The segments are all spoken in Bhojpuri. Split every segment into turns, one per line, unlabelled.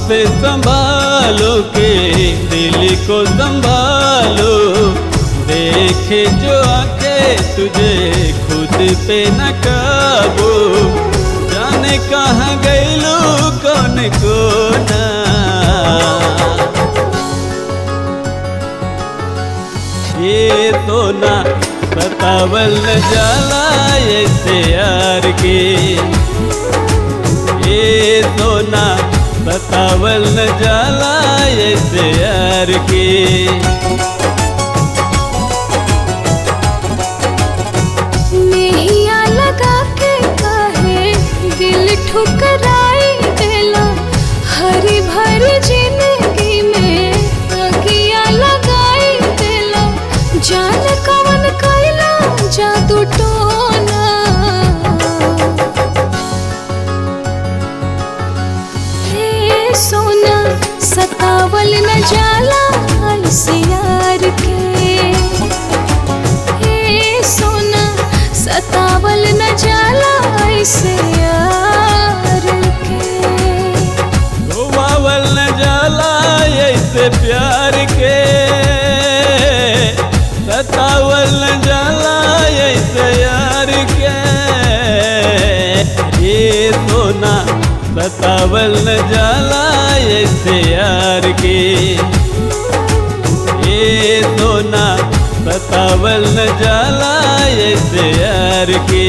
से संभालो के दिल को संभालो देखे जो आके तुझे खुद पे न काबू जाने कहाँ गैलू कौन को ना ये तो ना बतावल न जाला ऐसे यार के ये तो ना बतावल न जाला ऐसे यार के
मेहिया लगा के काहे दिल ठुकराई देला हरी भरी जिंदगी में अगिया लगाई देला जान कवन कैला जादू टोना हे सोना सतावल न जाला ऐसे यार के हे सोना सतावल न जाला ऐसे यार के
धोवावल न जाला ऐसे प्यार के सतावल न जाला ऐसे यार के ये सोना सतावल न जाला ऐसे यार के ये सोना सतावल न जाला ऐसे यार के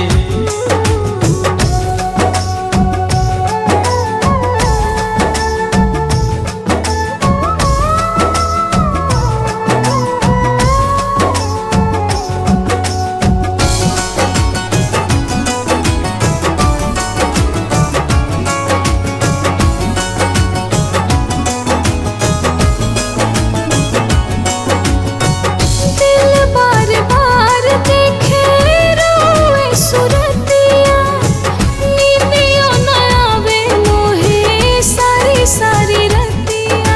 दिल बार बार देखे रोए सुरतिया नींदियों न आवे मोहे सारी सारी रतिया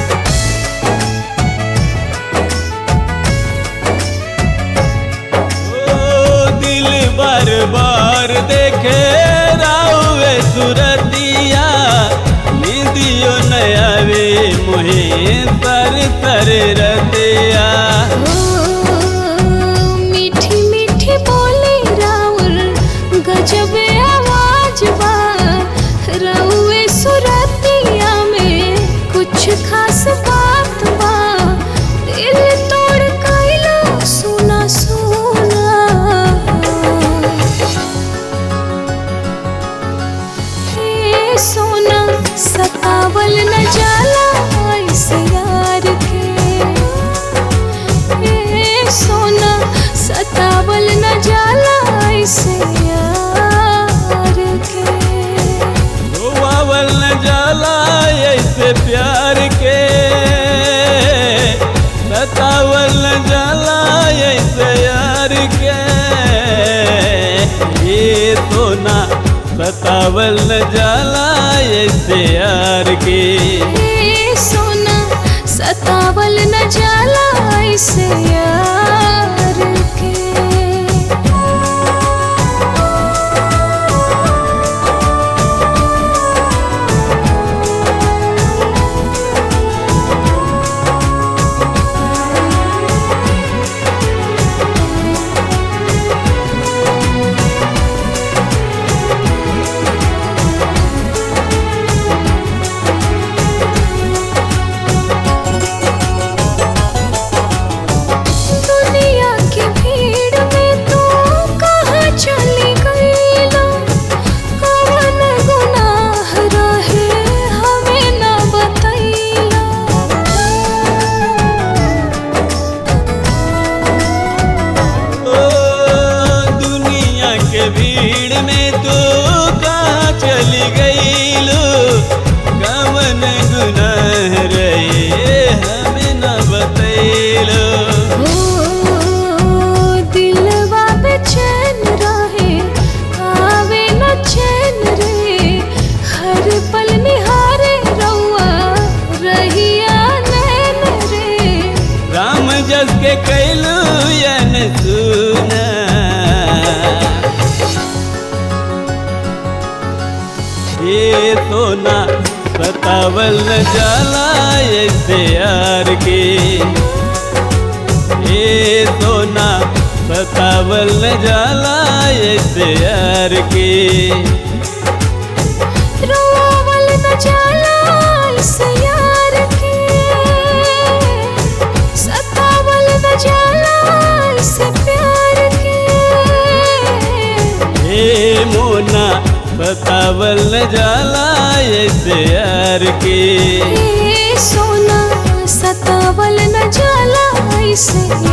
ओ दिल बार बार देखे रावे सुरतिया नींदियो नयावे मोहे तर तर रतिया
ओ मीठी मीठी बोली राउर गजब आवाज बा रउए सुरतिया में कुछ खास बात बा दिल तोड़ कैला सुना सुना हे सोना सतावल न जाला ऐसे यार के हे सोना सतावल न जाला ऐसे यार के
धोवावल न जाला ऐसे प्यार के सतावल न जाला ऐसे यार के ये सोना सतावल न जाला ऐसे यार के
हे सोना सतावल न जाला ऐसे यार के दुनिया की भीड़ में तू कहाँ चली गईला कवन गुनाह रहे हमें न बतैला
ओ दुनिया के भीड़ में तू कहाँ चली गईलू कवन गुनाह रहे हमें न बतैलो
ओ दिलवा बेचैन रहे आवे न चैन रे हर पल निहारे रउआ रहिया नैन रे
राम जस के कैलू यन सुना ये सोना सत सतावल न जाला ऐसे यार के ए सोना सतावल न जाला ऐसे यार के
रोवल न जाला इस यार के सतावल न जाला इस प्यार के
ए मोना सतावल न जाला ऐसे यार के
ए सोना सतावल न जाला इस